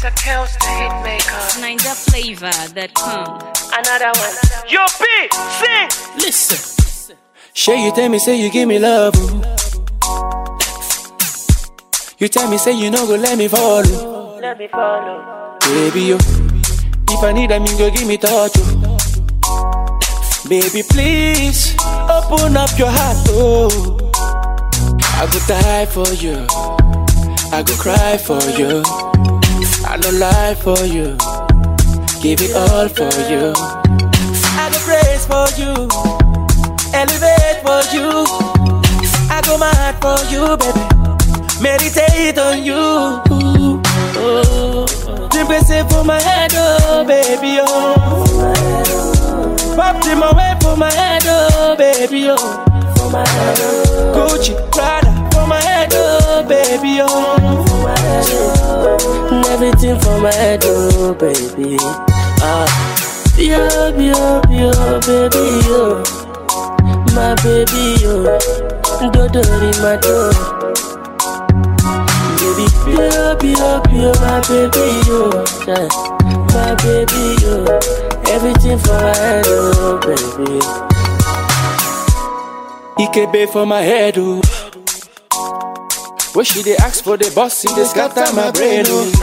It's a chaos the hit maker. Ninja flavor that come. Another one. Yo, B, sing. Listen. Sure, you tell me, say you give me love. ooh. You tell me, say you no go let me follow. Let me follow. Baby, yo. If I need a me go give me touch. Oh. Baby, please open up your heart. Oh. I go die for you. I go cry for you. I no lie for you. Give it all for you. I go praise for you. Elevate for you. I go mad for you, baby. Meditate on you. Oh, Drink say for my head, oh baby, oh. Pop them away for my head, oh baby, oh. Gucci, Prada for my head, oh baby, oh. And everything for my head, oh baby. Ah, yo, yo, yo, baby, yo. My baby, yo. Dodo in my door. Baby, yo, yo, yo, my baby, yo. Yeah. My baby, yo. Everything for my head, oh baby. Ikebe for my head, oh. When she dey ask for the boss, it dey scatter my brain, oh.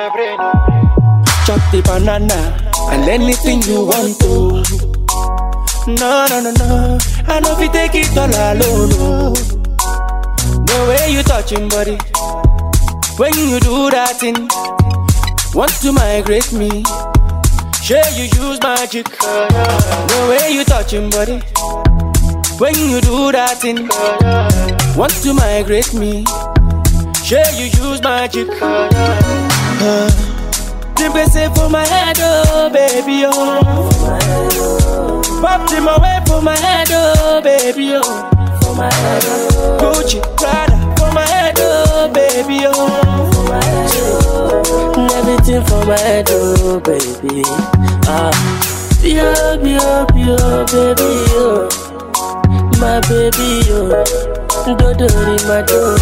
Chop the banana and anything you want to. No, no, no, no. I know if you take it all alone, oh. The way you touching body, when you do that thing, want to migrate me. Sure you use magic. The way you touching body, when you do that thing, want to migrate me. Sure you use magic. Uh, Dimple say for my head, oh baby, oh. Pop them away for my head, oh baby, oh. Gucci, Prada for my head, oh baby, oh. And everything for my head, oh baby. Ah, yo, yo, yo, baby, yo. My baby, yo. Dodo in my door.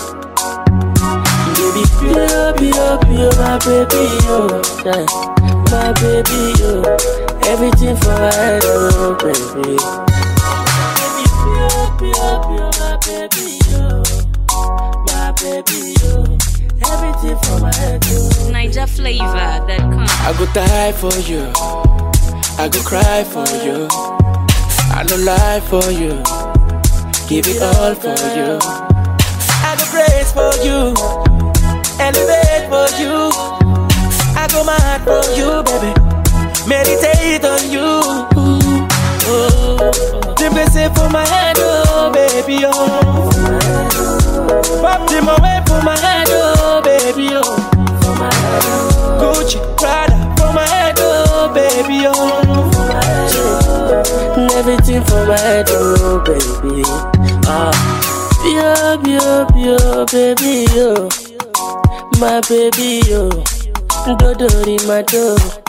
Baby, yo, yo, yo, my baby, yo. Yeah. My baby, yo. Everything for my head, oh baby. Baby, yo, yo, yo, my baby, yo. My baby, yo. Everything for my head, oh. Ninja flavor that come. I go die for you. I go cry for you. I no lie for you. Give it all for you. I go praise for you. Elevate for you. I go mad for you, baby. Meditate on you. Oh, Dimple say for my head, oh baby, oh. Pop them away for my head, oh baby, oh. Gucci, Prada for my head, oh baby, oh. And everything for my head, oh baby. Ah, yo, yo, yo, baby, yo. My baby, yo. Dodo in my door.